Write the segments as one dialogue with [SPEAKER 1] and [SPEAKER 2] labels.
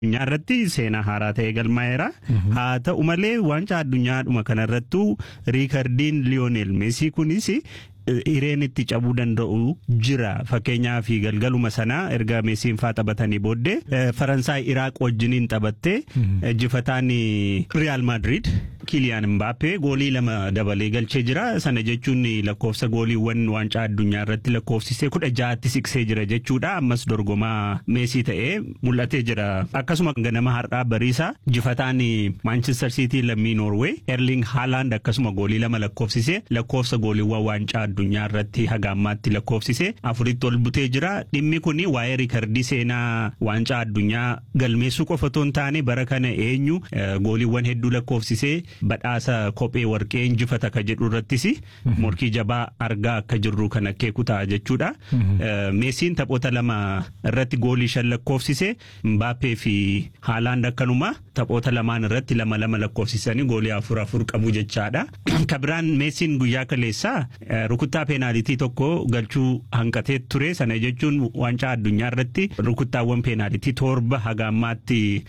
[SPEAKER 1] addunyaa irratti seenaa haaraa ta'e galmaa'eera. Haa ta'u malee waancaa addunyaadhuma kanarrattuu riikardiin Liyoonel Meesii kunis hireen itti cabuu danda'u jira fakkeenyaaf galgaluma sanaa erga meesiin faa taphatanii booddee faransaay iraaq wajjiniin taphattee injifataan riyaal maadriid kiliyaan mbaappee goolii lama dabalee galchee jira sana jechuun lakkoofsa gooliiwwan waancaa addunyaa irratti lakkoofsisee kudha ja'atti siqsee jira jechuudha ammas dorgomaa meesii ta'ee mul'atee jira akkasuma ganama har'aa bariisa injifataan maanchestar siitii lammii noorwee erling haalaand akkasuma goolii lama lakkoofsisee lakkoofsa gooliiwwan waancaa addunyaa irratti haga ammaatti lakkoofsise afuritti ol butee jira dhimmi kun waa'ee riikardii seenaa waancaa addunyaa galmeessuu qofa otoo hin taane bara kana eenyu gooliiwwan hedduu lakkoofsisee badhaasa kophee warqee injifata ka jedhu irrattis morkii jabaa argaa akka jirru kan akeeku ta'a jechuudha. Meesiin taphoota lama irratti goolii shan lakkoofsise Mbaappee fi Haalaand akkanuma taphoota lamaan irratti lama lama lakkoofsisanii goolii afur afur qabu jechaadha. Kabiraan meesiin guyyaa kaleessaa rukuttaa peenaalitii tokko galchuu hanqatee ture sana jechuun waancaa addunyaa irratti rukuttaawwan peenaalitii torba haga ammaatti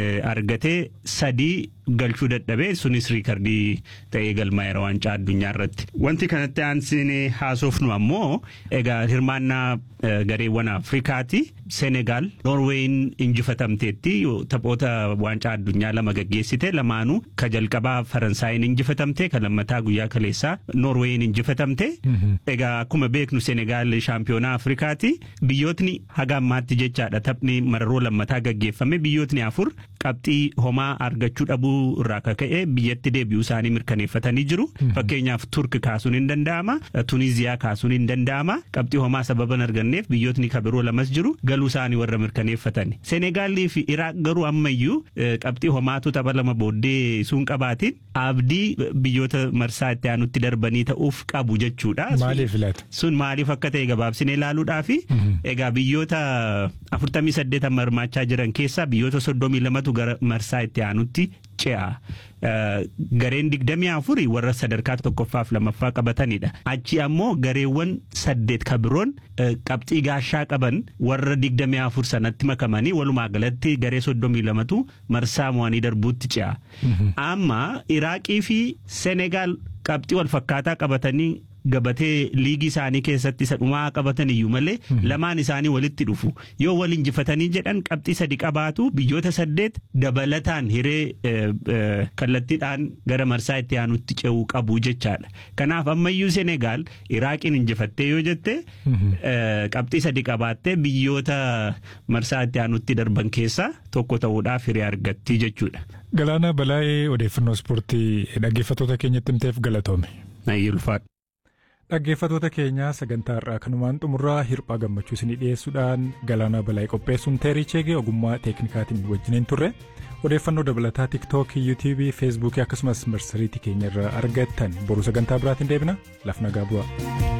[SPEAKER 1] argatee sadii galchuu dadhabee sunis riikardii ta'ee galmaa'eera waancaa addunyaa irratti. Wanti kanatti aansinee haasofnu ammoo egaa hirmaannaa gareewwan Afrikaati. Senegaal Noorweeyin injifatamteetti taphoota waancaa addunyaa lama gaggeessite lamaanuu ka jalqabaa Faransaayin injifatamte ka lammataa guyyaa kaleessaa Noorweeyin injifatamte. Egaa akkuma beeknu Senegaal shaampiyoonaa Afrikaati. Biyyootni haga ammaatti jechaadha taphni mararoo lammataa gaggeeffame biyyootni afur qabxii homaa argachuu dhabuu irraa kaka'e biyyatti deebi'uu isaanii mirkaneeffatanii jiru. Fakkeenyaaf Turk kaasuun hin danda'ama. Tuniziyaa kaasuun hin danda'ama. Qabxii homaa sababa hin arganneef biyyootni kabiroo lamas jiru galuu isaanii warra mirkaneeffatan. Senegaalii fi Iraaq garuu ammayyuu qabxii homaatu tapha lama booddee sun qabaatiin abdii biyyoota marsaa itti aanutti darbanii ta'uuf qabu jechuudha.
[SPEAKER 2] Maaliif laata?
[SPEAKER 1] Sun maaliif akka ta'e gabaabsinee ilaaluudhaafi egaa biyyoota afurtamii saddeetan hirmaachaa jiran keessaa biyyoota soddomii lamatu gara marsaa itti aanutti ce'a. Gareen digdamii afurii warra sadarkaa tokkoffaaf lamaffaa qabatanidha. Achi ammoo gareewwan saddeet kabiroon qabxii gaashaa qaban warra digdamii afur sanatti makamanii walumaa galatti garee soddomii lamatu marsaa mo'anii darbuutti ce'a. Amma Iraaqii fi Senegaal qabxii wal fakkaataa qabatanii gabatee liigii isaanii keessatti isa dhumaa qabatan iyyuu malee lamaan isaanii walitti dhufu yoo wal injifatanii jedhan qabxii sadi qabaatu biyyoota saddeet dabalataan hiree kallattiidhaan gara marsaa itti aanutti ce'uu qabu jechaadha kanaaf ammayyuu senegaal iraaqiin injifattee yoo jette qabxii sadi qabaattee biyyoota marsaa itti aanutti darban keessaa tokko ta'uudhaaf hiree argatti jechuudha.
[SPEAKER 2] Galaana Balaayee odeeffannoo ispoortii dhaggeeffattoota keenyatti himteef galatoome.
[SPEAKER 1] Ulfaadha.
[SPEAKER 2] Dhaggeeffattoota keenya sagantaa irraa kanumaan xumurraa hirphaa gammachuu isinii dhiyeessuudhaan galaanaa balaayee qopheessuun teerii cheegee ogummaa teeknikaatiin wajjiniin turre odeeffannoo dabalataa tiiktookii yuutiibii feesbuukii akkasumas marsariitii keenya irraa argattan boruu sagantaa biraatiin deebina lafa nagaa bu'aa.